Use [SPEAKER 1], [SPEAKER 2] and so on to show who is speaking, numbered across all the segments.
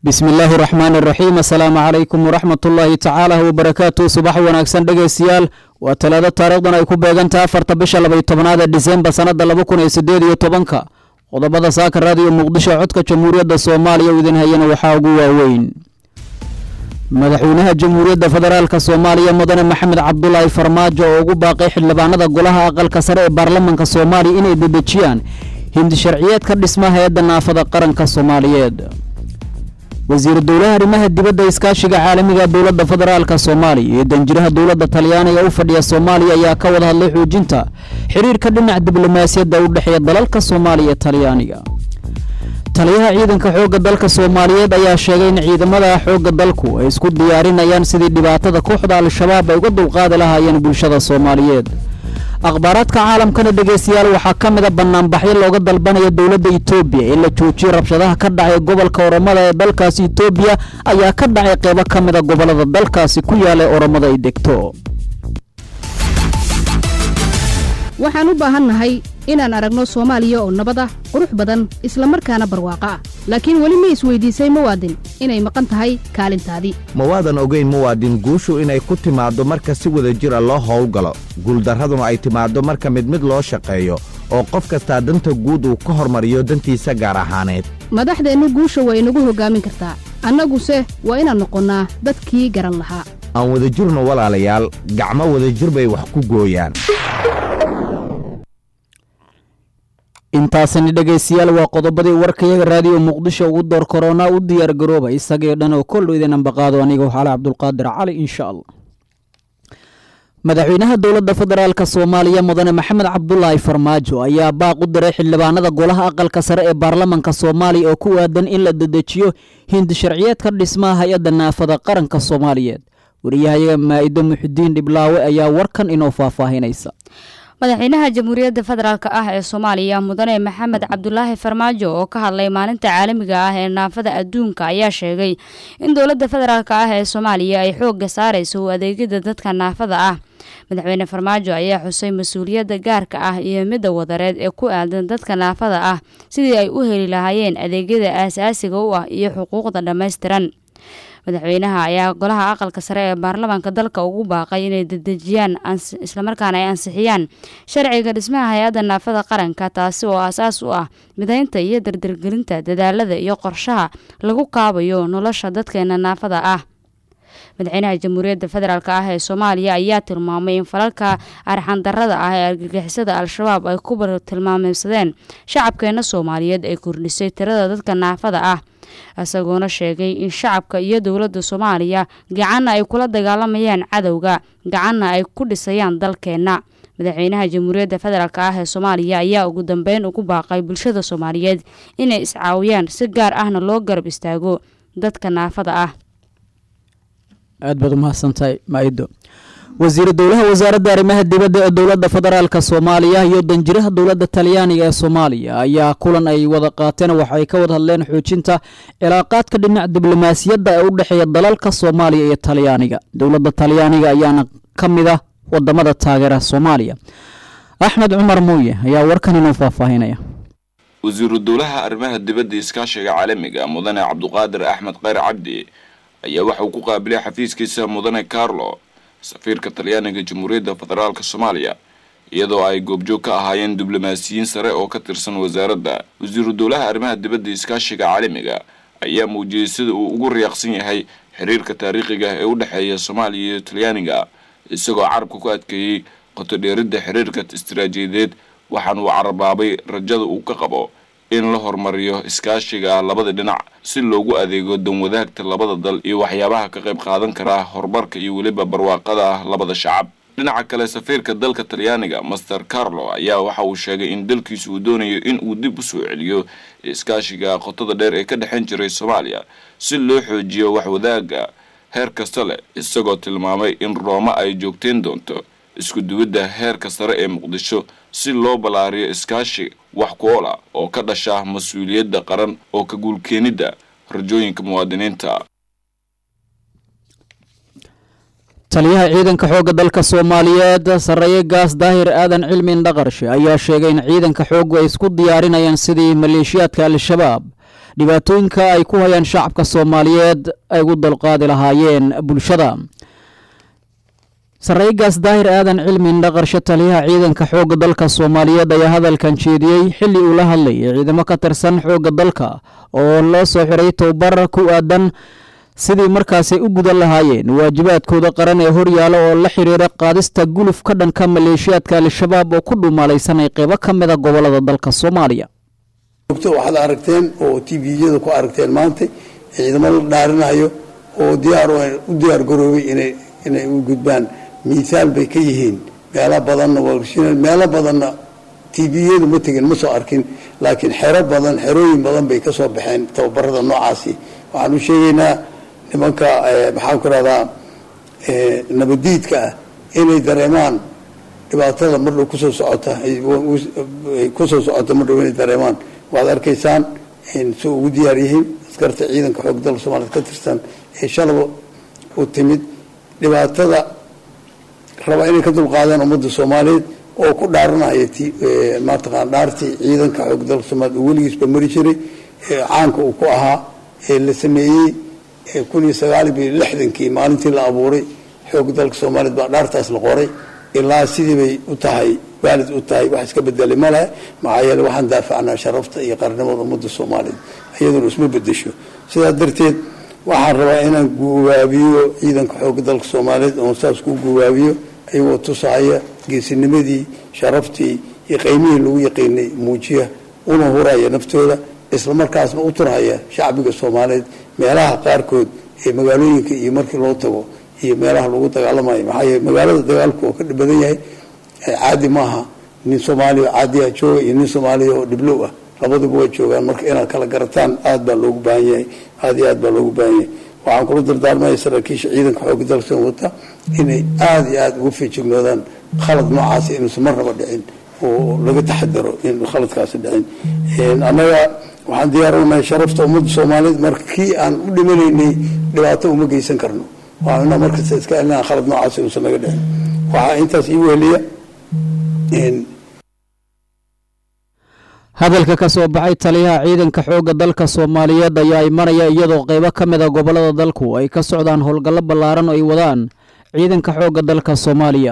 [SPEAKER 1] bismi illaahi raxmaani raxiim assalaamu calaykum waraxmat ullaahi tacaala wabarakaatu subax wanaagsan dhegeystayaal waa talaado taariikhdan ay ku beegantaha afarta bisha labay tobnaad ee disembar sannada laba kun iyo sideed iyo tobanka qodobada saaka raadiyo muqdisho codka jamhuuriyadda soomaaliya u idin hayana waxaa ugu waaweyn madaxweynaha jamhuuriyadda federaalka soomaaliya mudane maxamed cabdulaahi farmaajo oo ugu baaqay xildhibaanada golaha aqalka sare ee baarlamanka soomaaliya inay dedejiyaan hindi sharciyeedka dhisma hay-adda naafada qaranka soomaaliyeed wasiir dowlaha arrimaha dibadda iskaashiga caalamiga dowladda federaalka soomaaliya iyo danjiraha dowladda talyaaniga u fadhiya soomaaliya ayaa ka wada hadlay xoojinta xiriirka dhinaca diblomaasiyadda u dhexeeya dalalka soomaaliya ee talyaaniga taliyaha ciidanka xoogga dalka soomaaliyeed ayaa sheegay in ciidamada xoogga dalku ay isku diyaarinayaan sidii dhibaatada kooxda al-shabaab ay uga dulqaadi lahaayeen bulshada soomaaliyeed akhbaaraadka caalamkana dhegeystayaal waxaa ka mid a banaanbaxyo looga dalbanayo dowladda itoobiya in la joojiyo rabshadaha ka dhacay gobolka oromada ee dalkaasi itoobiya ayaa ka dhacay qeybo ka mid a gobolada dalkaasi ku yaala ee oromada ay degto
[SPEAKER 2] waxaan u baahannahay inaan aragno soomaaliya oo nabad ah qurux badan islamarkaana barwaaqo ah laakiin weli ma isweydiisay muwaadin inay maqan tahay kaalintaadii
[SPEAKER 3] mawaadan ogeyn muwaadin guushu inay ku timaaddo marka si wada jira loo howlgalo guuldarraduna ay timaaddo marka mid mid loo shaqeeyo oo qof kastaa danta guud uu ka hormariyo dantiisa gaar ahaaneed
[SPEAKER 2] madaxdeennu guusha waa inagu hoggaamin kartaa annaguse waa inaan noqonnaa dadkii garan lahaa
[SPEAKER 3] aan wadajirno walaalayaal gacmo wadajir bay wax ku gooyaan
[SPEAKER 1] intaasani dhegeystayaal waa qodobadii warkayaga raadiyo muqdisho ugu door korona u diyaar garooba isagii dhan oo koldho idin ambaqaado aniga xaale cabdulqaadir cali insha allah madaxweynaha dowladda federaalk soomaaliya mudane maxamed cabdulaahi farmaajo ayaa baaq u diray xildhibaanada golaha aqalka sare ee baarlamanka soomaaliya oo ku aadan in la dedejiyo hindi sharciyeedka dhismaha hay-adda naafada qaranka soomaaliyeed wariyahayaga maa'ido muxudiin dhiblaawe ayaa warkan inoo faahfaahinaysa
[SPEAKER 4] madaxweynaha jamhuuriyadda federaalk ah ee soomaaliya mudane maxamed cabdulaahi farmaajo oo ka hadlay maalinta caalamiga ah ee naafada adduunka ayaa sheegay in dowladda federaalk ah ee soomaaliya ay xoogga saarayso u adeegyada dadka naafada ah madaxweyne farmaajo ayaa xusay mas-uuliyadda gaarka ah iyo midda wadareed ee ku aadan dadka naafada ah sidii ay u heli lahaayeen adeegyada aasaasiga u ah iyo xuquuqda dhammaystiran madaxweynaha ayaa golaha aqalka sare ee baarlamaanka dalka ugu baaqay inay dedejiyaan islamarkaana ay ansixiyaan sharciga dhismaha hay-adda naafada qaranka taasi oo aasaas u ah midaynta iyo dardargelinta dadaalada iyo qorshaha lagu kaabayo nolosha dadkeena naafada ah madaxweynaha jamhuuriyadda federaalk ah ee soomaaliya ayaa tilmaamay in falalka arxandarada ah ee argagixisada al-shabaab ay ku tilmaameysadeen shacabkeena soomaaliyeed ay kordhisay tirada dadka naafada ah isagoona sheegay in shacabka iyo dowladda soomaaliya gacanna ay kula dagaalamayaan cadowga gacanna ay ku dhisayaan dalkeenna madaxweynaha jamhuuriyadda federaalk ah ee soomaaliya ayaa ugu dambeyn ugu baaqay bulshada soomaaliyeed inay iscaawiyaan si gaar ahna loo garab istaago dadka naafada ah
[SPEAKER 1] aad baad umahadsantahay maa'ido wasiir dowlaha wasaaradda arrimaha dibadda ee dowladda federaalka soomaaliya iyo danjiraha dowladda talyaaniga ee soomaaliya ayaa kulan ay wada qaateen waxay ka wada hadleen xoojinta cilaaqaadka dhinac diblomaasiyadda ee u dhexeeya dalalka soomaaliya iyo talyaaniga dowladda talyaaniga ayaana ka mid ah wadamada taageera soomaaliya axmed cumar muuye ayaa warkan inoo faahfaahinaya
[SPEAKER 5] wasiiru dowlaha arrimaha dibadda iskaashiga caalamiga mudane cabduqaadir axmed kheyr cabdi ayaa waxa uu ku qaabilay xafiiskiisa mudane carlo safiirka talyaaniga jamhuuriyadda federaalk soomaaliya iyadoo ay goobjoog ka ahaayeen diblomaasiyiin sare oo ka tirsan wasaaradda wasiiru dowlaha arrimaha dibadda iskaashiga caalamiga ayaa muujiyey sida uu ugu riyaaqsan yahay xiriirka taariikhiga ee u dhexeeya soomaaliya iyo talyaaniga isagoo carabka ku adkeeyey qotodheeridda xiriirka istaraatiijiyadeed waxaana uu carabaabay rajada uu ka qabo in la horumariyo iskaashiga labada dhinac si loogu adeego danwadaagta labada dal iyo waxyaabaha ka qayb qaadan kara horumarka iyo weliba barwaaqada labada shacab dhinaca kale safiirka dalka talyaaniga master carlo ayaa waxa uu sheegay in dalkiisu uu doonayo in uu dib u soo celiyo iskaashiga qotada dheer ee ka dhexan jiray soomaaliya si loo xoojiyo waxwadaaga heer kasta leh isagoo tilmaamay in rooma ay joogteen doonto isku duwidda heerka sare ee muqdisho si loo ballaariyo iskaashi wax ku ool ah oo ka dhasha mas-uuliyadda qaran oo ka guulkeenidda rajooyinka muwaadiniinta
[SPEAKER 1] taliyaha ciidanka xoogga dalka soomaaliyeed sarreeye gaas daahir aadan cilmi indhaqarshe ayaa sheegay in ciidanka xooggu ay isku diyaarinayaan sidii maleeshiyaadka al-shabaab dhibaatooyinka ay ku hayaan shacabka soomaaliyeed ay ugu dalqaadi lahaayeen bulshada sareygaas daahir aadan cilmi indhaqarsho taliyaha ciidanka xoogga dalka soomaaliyeed ayaa hadalkan jeediyey xilli uu la hadlayay ciidamo ka tirsan xoogga dalka oo loo soo xiray tobabar ku aadan sidii markaasi u gudan lahaayeen waajibaadkooda qaran ee horyaala oo la xiriira qaadista guluf ka dhanka maleeshiyaadka al-shabaab oo ku dhumaalaysanay qeybo ka mida gobolada dalka soomaaliya
[SPEAKER 6] waxaad aragteen oo t v-yada ku aragteen maanta ciidamo la dhaarinayo oo diyaar u diyaar garoobay inay inay u gudbaan miisaal bay ka yihiin meelo badanna meelo badanna t v-yadu ma tegin ma soo arkin laakiin xero badan xerooyin badan bay ka soo baxeen tababarada noocaasi waxaan u sheegaynaa nimanka maxaan ku rahdaa nabadiidka ah inay dareemaan dhibaatada mardhow kusoo socota kusoo socota mardhow inay dareemaan waad arkaysaan si ugu diyaar yihiin askarta ciidanka xoog dalka soomaaliyed ka tirsan ee shalaba u timid dhibaatada raba inay ka dulqaadaan ummadda soomaaliyeed oo ku dhaaranaya mataqaan dhaartii ciidanka xoog dalka soomaaliyed uu weligiisba mari jiray caanka uu ku ahaa ee la sameeyey kun iyo sagaal iyo lixdankii maalintii la abuuray xoog dalka soomaaliyeed baa dhaartaas la qoray ilaa sidii bay u tahay waalid u tahay wax iska bedelay ma lehe maxaa yeele waxaan daafacnaa sharafta iyo qarnimada ummadda soomaaliyeed iyaduna isma bedesho sidaa darteed waxaan rabaa inaan guwaabiyo ciidanka xooga dalka soomaaliyeed oon saas ku guwaabiyo ayagoo tusahaya geesinimadii sharaftii iyo qiymihii lagu yaqiinay muujiya una huraya naftooda islamarkaasna u turhaya shacbiga soomaaliyeed meelaha qaarkood ee magaalooyinka iyo markii loo tago iyo meelaha lagu dagaalamayo maxaa yeele magaalada dagaalku oo ka badan yahay caadi maaha nin soomaaliya caadiya jooga iyo nin soomaaliya oo dhiblow ah labaduba way joogaan marka inaad kala garataan aad baa loogu baahan yahay aada iyo aad baa loogu baahan yahay waxaan kula dardaarmaya saraakiisha ciidanka xooga dalka wata inay aada iyo aada uga feejignoodaan khalad noocaasi inuusan marnaba dhicin oo laga taxadaro in khaladkaasi dhicin annaga waxaan diyaarinahay sharafta ummadda soomaaliyeed markii aan u dhimanaynay dhibaato uma geysan karno waa inaa markasta iska elinaa khalad noocaasi inuusan naga dhicin waxaa intaas ii weheliya
[SPEAKER 1] hadalka ka soo baxay taliyaha ciidanka xoogga dalka soomaaliyeed ayaa imanaya iyadoo qeybo ka mid a gobolada dalku ay ka socdaan howlgallo ballaaran oo ay wadaan ciidanka xoogga dalka soomaaliya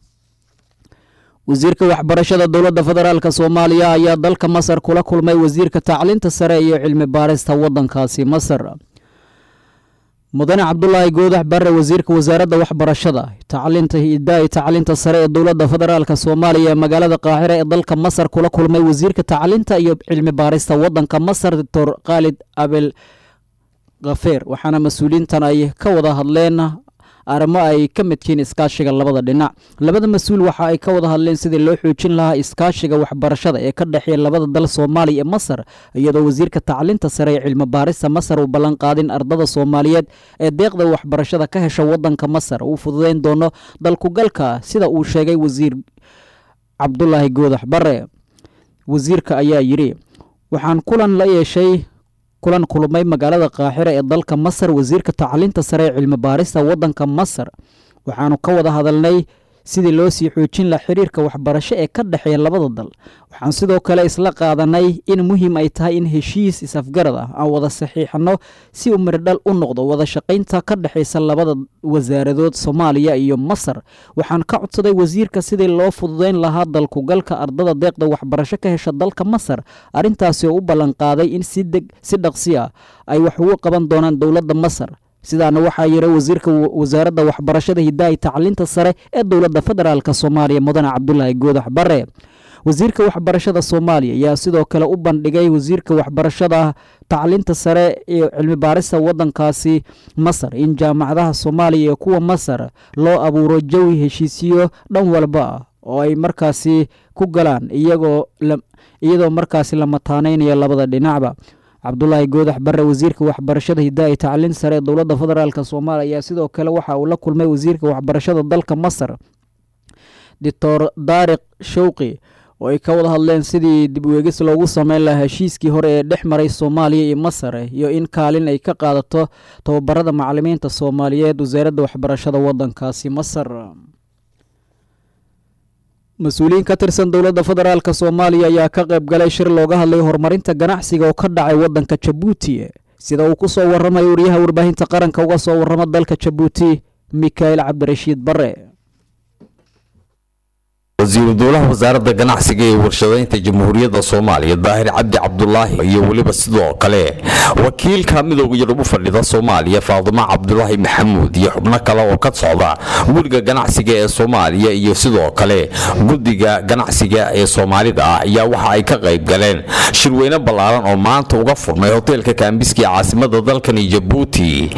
[SPEAKER 1] wasiirka waxbarashada dowladda federaalk soomaaliya ayaa dalka masar kula kulmay wasiirka tacliinta sare iyo cilmi baarista waddankaasi masar mudane cabdulaahi goodax bare wasiirka wasaaradda waxbarashada tacliinta hidaa tacliinta sare ee dowladda federaalk soomaaliya ee magaalada qaahira ee dalka masar kula kulmay wasiirka tacliinta iyo cilmi baarista waddanka masar doctor khaalid abel khafeer waxaana mas-uuliyiintan ay ka wada hadleen arrimo ay ka midkiin iskaashiga labada dhinac labada mas-uul waxa ay ka wada hadleen sidii loo xoojin lahaa iskaashiga waxbarashada ee ka dhexeeya labada dal soomaaliya ee masar iyadoo wasiirka tacliinta sare ee cilmi baarista masar uu ballan qaadin ardada soomaaliyeed ee deeqda waxbarashada ka hesha waddanka masar uu fududeyn doono dalkugalka sida uu sheegay wasiir cabdulaahi goodax bare wasiirka ayaa yidhi waxaan kulan la yeeshay kulan kulmay magaalada qaaxira ee dalka masar wasiirka tacliinta sare ee cilmi baarista waddanka masar waxaanu ka wada hadalnay sidii loo sii xoojin laha xiriirka waxbarasho ee ka dhexeeya labada dal waxaan sidoo kale isla qaadanay in muhiim ay tahay in heshiis is-afgarad ah aan wada saxiixano si uu mirdhal u noqdo wada shaqaynta ka dhexaysa labada wasaaradood soomaaliya iyo masar waxaan ka codsaday wasiirka sidii loo fududeyn lahaa dalkugalka ardada deeqda waxbarasho ka hesha dalka masar arrintaasi oo u ballanqaaday in si dhaqsi ah ay wax ugu qaban doonaan dowladda masar sidaana waxaa yira wasiirka wasaaradda waxbarashada hidaaya tacliinta sare ee dowladda federaalk soomaaliya mudane cabdulaahi goodax bare wasiirka waxbarashada soomaaliya ayaa sidoo kale u bandhigay wasiirka waxbarashada tacliinta sare iyo cilmi baarista waddankaasi masar in jaamacadaha soomaaliya iyo kuwa masar loo abuuro jawi heshiisiyo dhan walba ah oo ay markaasi ku galaan iyagoo iyadoo markaasi la mataaneynayo labada dhinacba cabdulaahi goodax bare wasiirka waxbarashada hidaaya tacliin sare ee dowladda federaalk soomaaliya ayaa sidoo kale waxa uu la kulmay wasiirka waxbarashada dalka masar doctor daariq showqi oo ay ka wada hadleen sidii dib weegis loogu sameyn lahaa heshiiskii hore ee dhex maray soomaaliya iyo masar iyo in kaalin ay ka qaadato tababarada macalimiinta soomaaliyeed wasaaradda waxbarashada waddankaasi masar mas-uuliyiin ka tirsan dowladda federaalk soomaaliya ayaa ka qayb galay shir looga hadlay horumarinta ganacsiga oo ka dhacay waddanka jabuuti sida uu ku soo warramayo wariyaha warbaahinta qaranka uga soo warrama dalka jabuuti mikael cabdirashiid bare
[SPEAKER 7] wasiiru dowlaha wasaaradda ganacsiga ee warshadaynta jamhuuriyadda soomaaliya daahir cabdi cabdulaahi iyo weliba sidoo kale wakiilka midooda yurub u fadhida soomaaliya faadimo cabdulaahi maxamuud iyo xubno kale oo ka socda guriga ganacsiga ee soomaaliya iyo sidoo kale guddiga ganacsiga ee soomaalida ah ayaa waxa ay ka qayb galeen shirweyne ballaaran oo maanta uga furmay hoteelka kaambiski ee caasimada dalkani jabuuti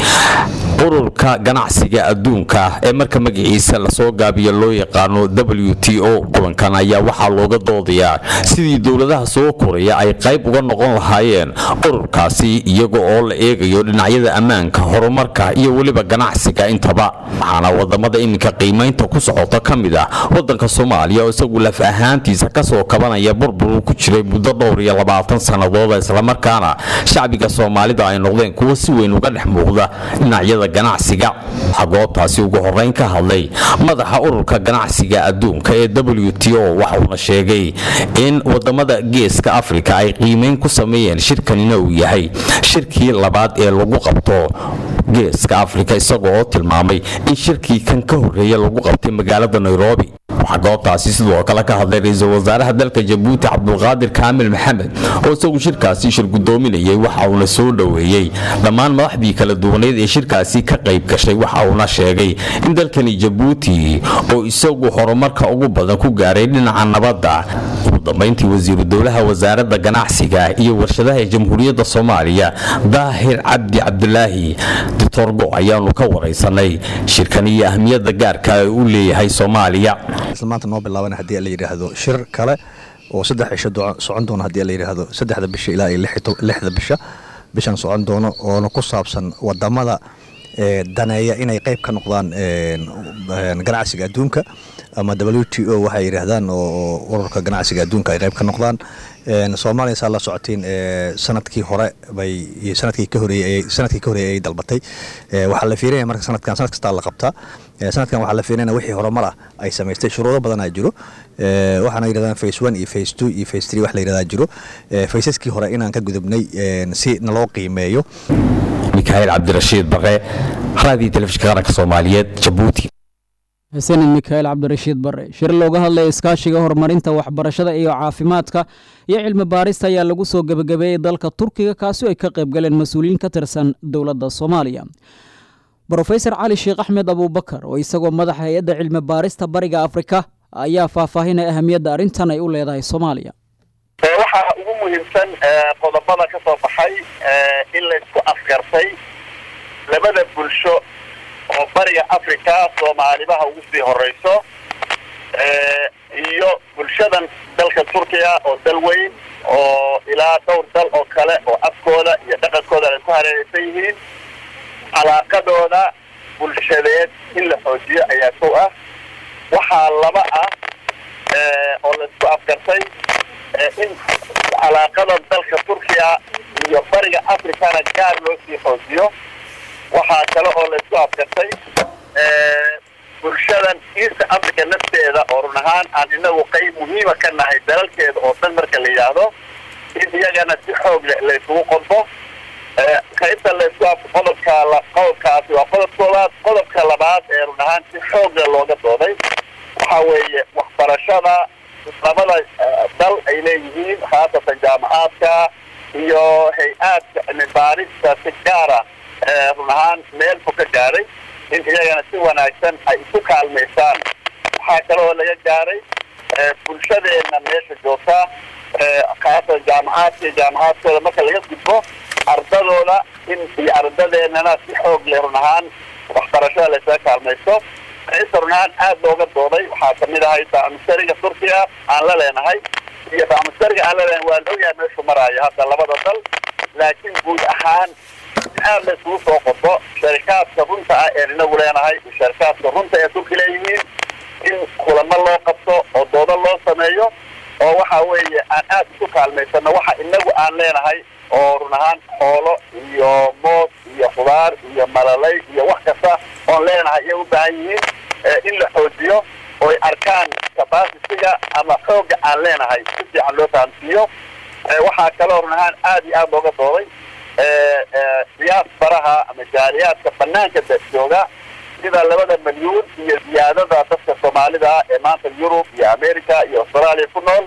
[SPEAKER 7] ururka ganacsiga adduunka ee marka magaciisa lasoo gaabiyo loo yaqaano w t o kulankan ayaa waxaa looga doodayaa sidii dowladaha soo koraya ay qayb uga noqon lahaayeen ururkaasi iyaga oo la eegayo dhinacyada ammaanka horumarka iyo weliba ganacsiga intaba waxaana wadamada iminka qiimaynta ku socota ka mid ah wadanka soomaaliya oo isagu laf ahaantiisa kasoo kabanaya burbur ku jiray muddo dhowr iyo labaatan sannadood islamarkaana shacbiga soomaalida ay noqdeen kuwo si weyn uga dhex muuqda dhinacyada ganacsiga waxaa goobtaasi ugu horeyn ka hadlay madaxa ururka ganacsiga adduunka ee w t o waxa uuna sheegay in wadamada geeska afrika ay qiimeyn ku sameeyeen shirkanina uu yahay shirkii labaad ee lagu qabto geeska afrika isaga oo tilmaamay in shirkii kan ka horreeya lagu qabtay magaalada nairobi waxaa goobtaasi sidoo kale ka hadlay ra-iisul wasaaraha dalka jabuuti cabdulqaadir kaamil maxamed oo isagu shirkaasi shir gudoominayay waxa uuna soo dhoweeyey dhammaan madaxdii kala duwaneed ee shirkaasi ka qayb gashay waxa uuna sheegay in dalkani jabuuti oo isagu horumarka ugu badan ku gaaray dhinaca nabadda ugu dambayntii wasiiru dowlaha wasaaradda ganacsiga iyo warshadaha ee jamhuuriyadda soomaaliya daahir cabdi cabdulaahi ditorgo ayaanu ka waraysanay shirkan iyo ahmiyadda gaarka ee uu leeyahay soomaaliya
[SPEAKER 8] maanta noo bilaaban haddii la yidhaahdo shir kale oo saddex cisho socon doona haddii la yidhaahdo saddexda bisha ilaa iyo lixda bisha bishan socon doono oona ku saabsan wadamada daneeya inay qayb ka noqdaan ganacsiga adduunka ama w t o waxay yidhaahdaan oo ururka ganacsiga adduunka ay qayb ka noqdaan soomaaliya saa la socotiin sanadkii hore bay sanadkii ka horeeyey sanadkii ka horeeyey ay dalbatay waxaa la fiirinaya marka sanadkan sanad kastaa la qabtaa sanadkan waxaa la fiirinaya wixii horumar ah ay samaystay shuruudo badanaa jiro waxaana yidhahdaan face one iyo face two iyo face three wax la yidhahdaa jiro facesaskii hore inaan ka gudubnay si naloo qiimeeyo
[SPEAKER 7] mikael cabdirashiid bare raadiyo telefishinka qaranka soomaaliyeed jabuuti
[SPEAKER 1] xuseen mikael cabdirashiid bare shir looga hadlaya iskaashiga horumarinta waxbarashada iyo caafimaadka iyo cilmi baarista ayaa lagu soo gebagabeeyey dalka turkiga kaasi ay ka qayb galeen mas-uuliyiin ka tirsan dowladda soomaaliya brofesor cali sheekh axmed abuubakar oo isagoo madaxa hay-adda cilmi baarista bariga afrika ayaa faahfaahinaya ahamiyadda arrintan ay u leedahay soomaaliya
[SPEAKER 9] waxaa ugu muhiimsan qodobada ka soo baxay in laysku afgartay labada bulsho oo bariga africa soomaalibaha ugu sii horeyso iyo bulshadan dalka turkiya oo dal weyn oo ilaa dhowr dal oo kale oo afkooda iyo dhaqankooda ay ku hareereysan yihiin calaaqadooda bulshadeed in la xoojiyo ayaa kow ah waxaa laba ah oo laisku afgartay in calaaqada dalka turkiya iyo bariga africana gaar loo sii xoojiyo waxaa kale oo laisku afgartay bulshadan east africa nafteeda oo run ahaan aan inagu qayb muhiima ka nahay dalalkeeda oo dhan marka la yidhaahdo in iyagana si xoog le laysugu qodbo qaybta laysku af qodobka qodobkaasi waa qodob koowaad qodobka labaad ee run ahaan si xoogla looga dooday waxa weeye waxbarashada labada dal ay leeyihiin khaasatan jaamacaadka iyo hay-aadka cilmibaarista si gaara run ahaan meel fog ka gaaray in iyagana si wanaagsan ay isu kaalmaysaan waxaa kale oo laga gaaray bulshadeena meesha joogta khaasatan jaamacaadka iyo jaamacaadkooda marka laga gudbo ardadooda in iyo ardadeenana si xoog leh run ahaan waxbarashada laysaga kaalmaysto ista run ahaan aada looga dooday waxaa kamid ahay bacmusariga turkiya aan la leenahay iyo bacmusariga aan la leenahay waan ogyahay meeshu maraayo hadda labada dal laakiin guud ahaan aad la isugu soo qodo sharikaadka runta ah een inagu leenahay iyo sharikaadka runta ee turki leeyihiin in kulamo loo qabto oo doodo loo sameeyo oo waxa weeye aan aad isu kaalmaysano waxa inagu aan leenahay oo run ahaan xoolo iyo moos iyo khudaar iyo malalay iyo wax kasta oon leenahay iyay u baahan yihiin in la xoojiyo oy arkaan capacitiga ama xoogga aan leenahay si fiican loo fahamsiiyo waxaa kaloo run ahaan aada iyo aada looga dooday siyaas baraha ama jaaliyaadka banaanka jooga sida labada milyuun iyo ziyaadada dadka soomaalida ee maanta yurub iyo america iyo australia ku nool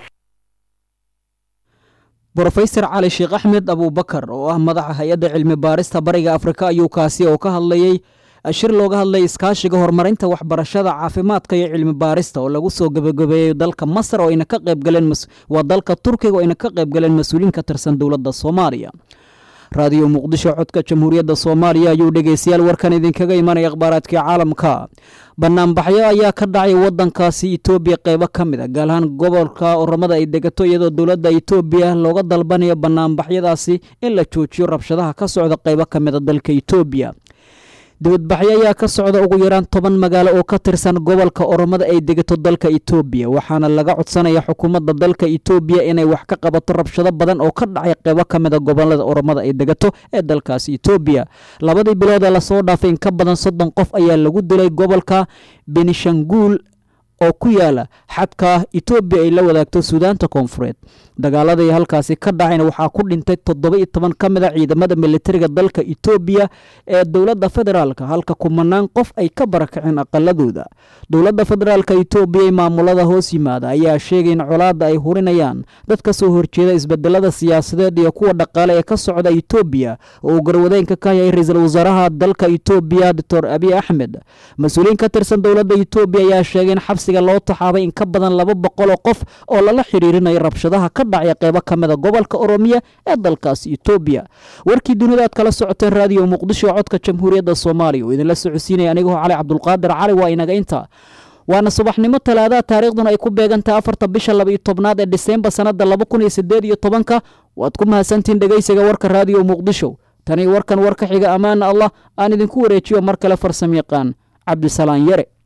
[SPEAKER 1] brofesor cali sheekh axmed abuubakar oo ah madaxa hay-adda cilmi baarista bariga afrika ayuu kaasi oo ka hadlayey shir looga hadlay iskaashiga horumarinta waxbarashada caafimaadka iyo cilmi baarista oo lagu soo gebagabeeyey dalka masar oo ayna ka qaybgaleen waa dalka turkiga oo ayna ka qaybgaleen mas-uuliin ka tirsan dowladda soomaaliya raadiyo muqdisho codka jamhuuriyadda soomaaliya ayuu dhegeystayaal warkan idinkaga imanaya akhbaaraadkii caalamka banaanbaxyo ayaa ka dhacay wadankaasi etoobiya qeybo ka mid a gaar ahaan gobolka oramada ay degato iyadoo dowladda etoobiya looga dalbanayo banaanbaxyadaasi in la joojiyo rabshadaha ka socda qeybo ka mid a dalka etoobiya dibadbaxyo ayaa ka socda ugu yaraan toban magaalo oo ka tirsan gobolka oromada ay degato dalka etoobiya waxaana laga codsanaya xukuumadda dalka etoobiya inay wax ka qabato rabshado badan oo ka dhacay qeybo ka mid a gobolada oromada ay degato ee dalkaasi etoobiya labadii bilood ee lasoo dhaafay in ka badan soddon qof ayaa lagu dilay gobolka benishanguul oo ku yaala xadka etoobiya ay la wadaagto suudaanta koonfureed dagaaladii halkaasi ka dhacayna waxaa ku dhintay toddoba iyo toban ka mid a ciidamada militariga dalka etoobiya ee dowladda federaalka halka kumanaan qof ay ka barakaceen aqaladooda dowladda federaalka etoobiya ee maamulada hoos yimaada ayaa sheegay in colaadda ay hurinayaan dad ka soo horjeeda isbedelada siyaasadeed iyo kuwa dhaqaale ee ka socda etoobiya oo uu garwadeenka ka yahay ra-iisul wasaaraha dalka etoobiya doctor abiy axmed mas-uuliyiin ka tirsan dowladda etoobiya ayaa sheegay in xabsiga loo taxaabay in ka badan laba boqol oo qof oo lala xiriirinayo rabshadaha ka dhacya qeybo ka mid a gobolka oromiya ee dalkaasi etoobiya warkii dunida aad kala socoteen raadiyo muqdisho codka jamhuuriyadda soomaaliya oo idinla socodsiinaya anigoo cali cabdulqaadir cali waa inaga inta waana subaxnimo talaadaha taariikhduna ay ku beegantahay afarta bisha laba iyo tobnaad ee disembar sannada laba kun iyo sideed iyo tobanka waad ku mahadsantihiin dhegeysiga warka raadiyo muqdisho tani warkan warka xiga ammaana allah aan idinku wareejiyo mar kale farsam yaqaan cabdisalaan yare